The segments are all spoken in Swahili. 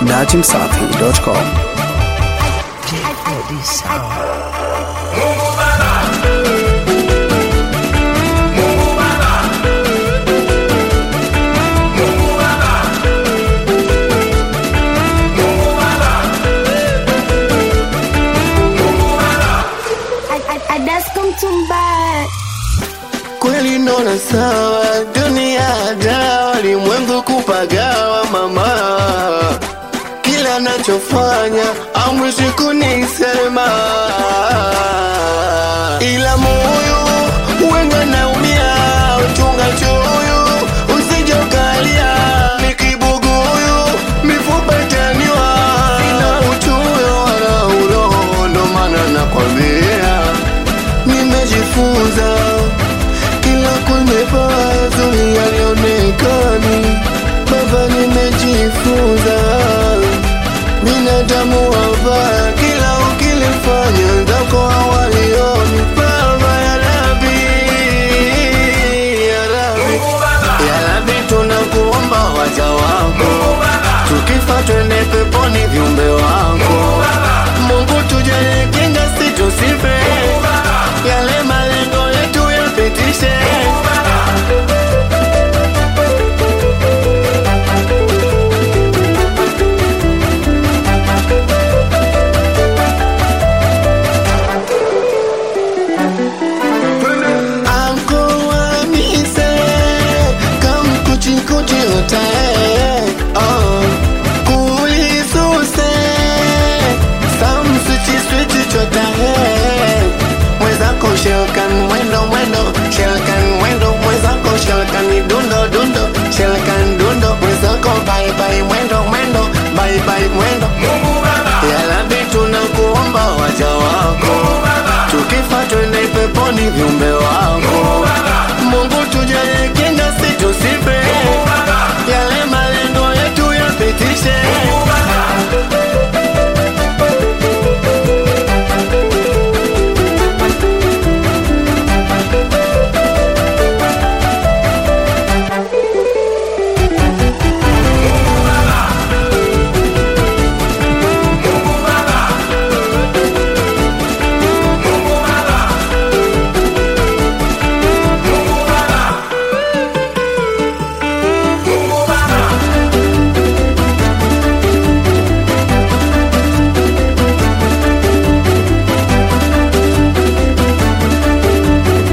dachimsafi.com. kweli nona sawa, dunia dawa, limwengu kupagawa mama, kila nachofanya amwishi kunisema, ila moyo wenga naumia, uchunga choyo usije ukalia, ni kibuguyu mifupa itaniwa, sina uchoyo wala uroho, ndo maana nakwambia nimejifunza kila kwenye baa zuri yalionekani baba nimejifunza binadamu wabaya kila ukilifanya zako hawalioni baba ya rabi ya rabi ya rabi tunakuomba waja wako tukifa twende peponi viumbe wako mungu tujalie kinga situsife yale malengo yetu yapitishe Anko wamise kamkuchikuchi utae oh. kulisuse samsuchiswichi chotae mwezako shelkan mwendo mwendo shelkan mwendo mwezako shelkan dundo dundo shelkan dundo mwezako bye bye mwendo mwendo bye bye mwendo yalabi tunakuomba waja wako tukifa twende peponi viumbe wako mungu tujalie kinga situsife yale malengo yetu yapitishe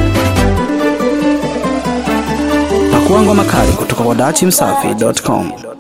Pakuangwa makali kutoka kwa dachimsafi.com.